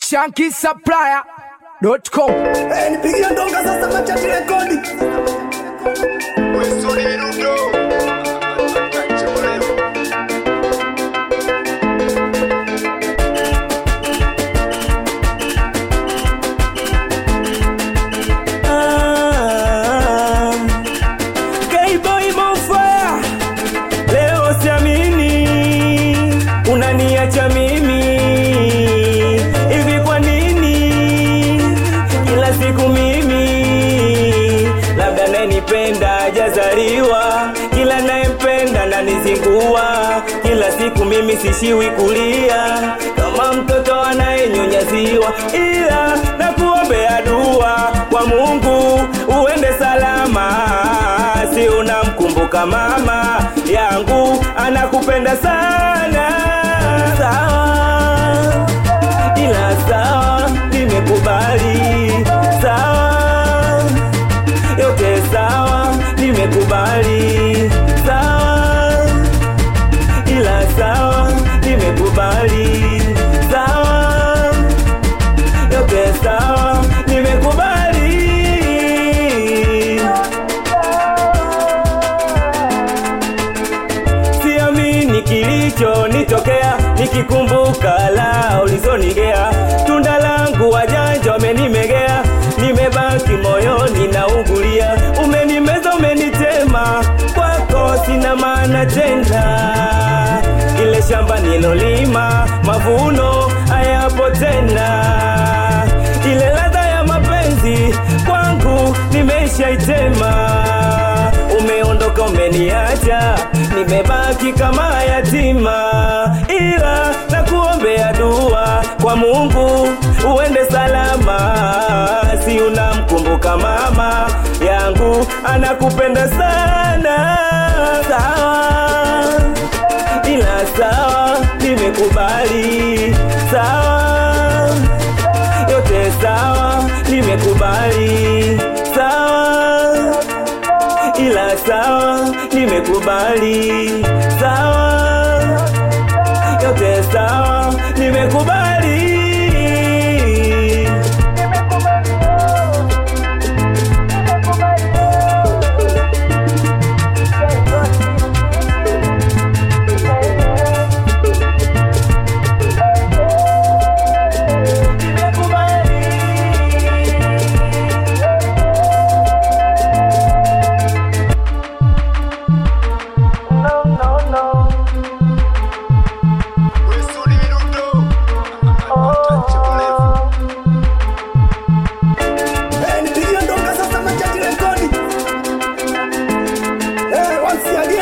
shankisupplier.com Eh, nipigie ndonga sasa machati rekodi. Ah, K-Boy Bonfire, leo siamini unaniacha mimi hivi, kwa nini kila siku mimi? Labda nayenipenda hajazaliwa, kila nayempenda nanizingua, kila siku mimi sishiwi kulia kama mtoto anayenyonyaziwa, ila nakuombea dua kwa Mungu uende salama, si unamkumbuka mama yangu anakupenda sana. Sawa, ila sawa, nimekubali. Sawa, yote sawa, nimekubali. Sawa, ila sawa, nimekubali. Sawa, yote sawa, nimekubali. Siamini kilichonitokea nikikumbuka la ulizonigea, tunda langu wajanja wamenimegea, nimebaki moyoni naugulia, umenimeza umenitema, kwako sina maana tena, ile shamba nilolima mavuno hayapo tena, ile ladha ya mapenzi kwangu nimeshaitema umeondoka umeniacha, nimebaki kama yatima, ila nakuombea dua kwa Mungu uende salama, si unamkumbuka mama yangu anakupenda sana. Sawa, ila sawa, nimekubali. Sawa, yote sawa, nimekubali. Sawa ila sawa, nimekubali. Sawa, yote sawa, nimekubali. Eh, nipigie ndonga sasa machati rekodi. Eh, once again.